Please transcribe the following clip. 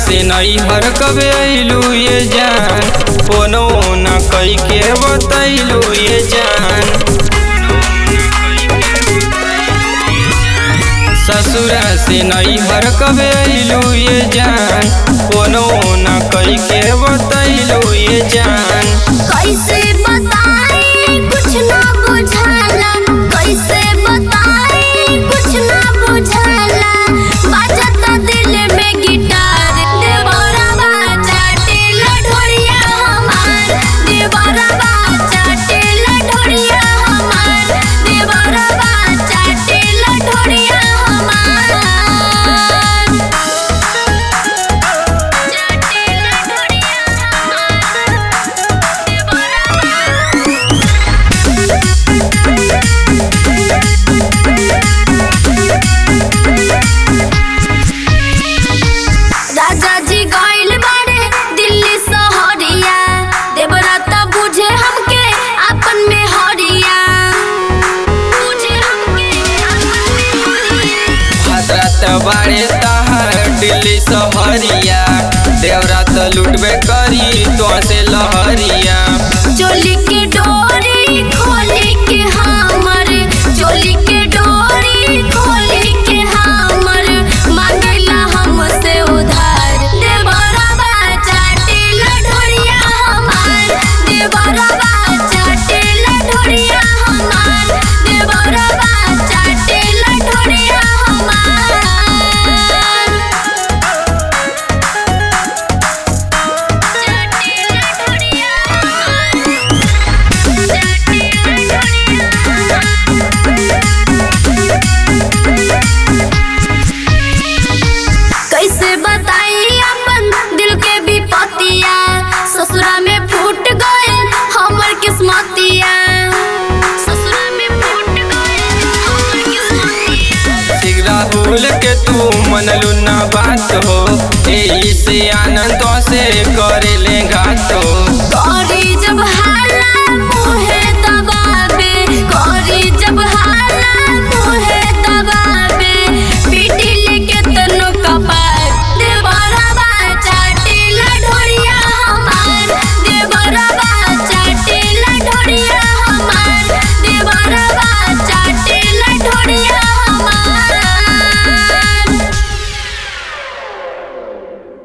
से नई हर कबे अइलू ये जान फोनो न कई के बतैलू ये जान ससुरा से नई हर कबे अइलू ये जान फोनो न कई के बतैलू ये जान कैसे बताई कुछ ना बुझाला कैसे बताई कुछ ना बुझाला बाजता दिल में गिटार देवरा बाजा टेल ढोरिया हमार देवरा बाजा टेल ढोरिया हमार देवरा बाजा टेल ढोरिया हमार टेल ढोरिया राजा जी गइल बाड़े दिल्ली सहरिया देवराता बुझे हमके आपन में हरिया बुझे हमके आपन में हरिया हजरत बाड़े तहर दिल्ली सहरिया देवरात लुटबे करी तो से लहरिया चोली के डोरी खोली के हमर चोली के डोरी खोली के हमर मांगला हमसे उधार देवरा बाजा टेल ढोरिया हमार देवरा बाजा टेल ढोरिया हमार देवरा बाजा टेल ढोरिया हमार टेल ढोरिया कैसे बताई अपन दिल के विपतिया ससुरा में फूट गए हमर किस्मतिया ससुरा में फूट गए हमर किस्मतिया ठीक राहुल के तू मनलू ना बात हो एही से आनंद से करे ले घात